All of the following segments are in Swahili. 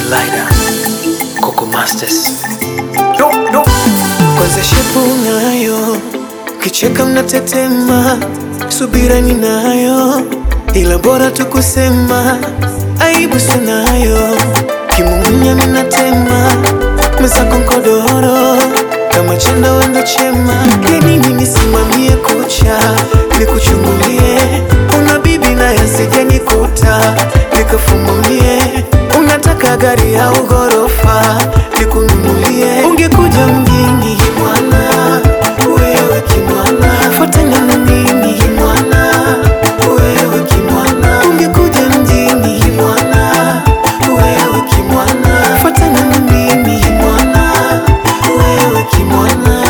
Lighter, Coco Masters. no, no. Kwanza shepu nayo, kicheka mnatetema, subira ninayo, ila bora tu kusema, aibu sinayo, kimumunya minatema, mwenzako nkodoro, kama chenda wendo chema, yanini nisimamie kucha, nikuchungulie, una bibi na yasija nikuta, nikafumulie, unataka gari au ghorofa, nikununulie, ungekuja mjini mwana, wewe kimwana, fuatana na mimi kimwana, wewe kimwana, ungekuja mjini kimwana, wewe kimwana, fuatana na mimi kimwana, wewe kimwana.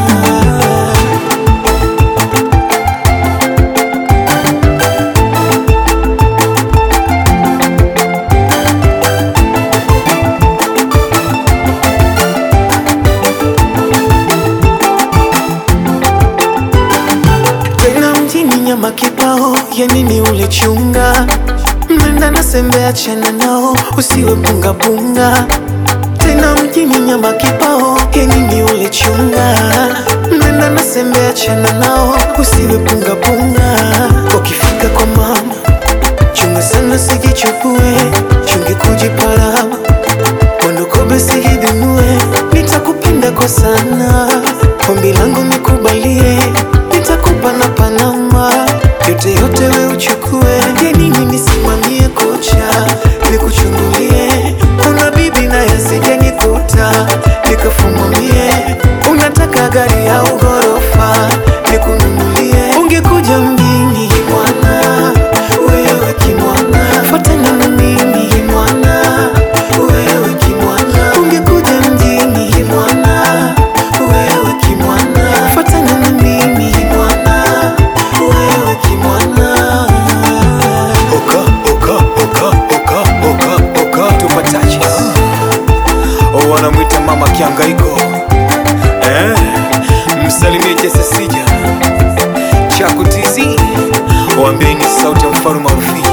tena mjini nyama kibao, ya nini ule chunga? Mnenda na sembe, achana nao, usiwe bunga bunga. Tena mjini nyama kibao, ya nini ule chunga? Mnenda na sembe, achana nao, usiwe bunga bunga. Ukifika kwa mama, chunga sana, sijichukue, chunge kujiparama Wandokobe sihidinue, nitakupenda kwa sana. Ombi langu nikubalie, nitakupa na Panama, yote yote we uchukue. Ya nini nisimamie kocha, nikuchungulie. Una bibi na yasija nikuta, nikafumamie. Unataka gari au ghorofa, nikununulie. Ungekuja mjini mwana, wewe kimwana, fuatana na mimi kimwana, wewe kimwana. Ungekuja mjini kimwana, wewe kimwana, fuatana na mimi kimwana, wewe kimwana. Oka, oka, oka, oka, oka, oka. Tupataje? Oh, wanamwita mama kiangaiko eh? Msalimie Jesse Sija Chaku TZ, waambieni sauti ya mfalme wa Rufiji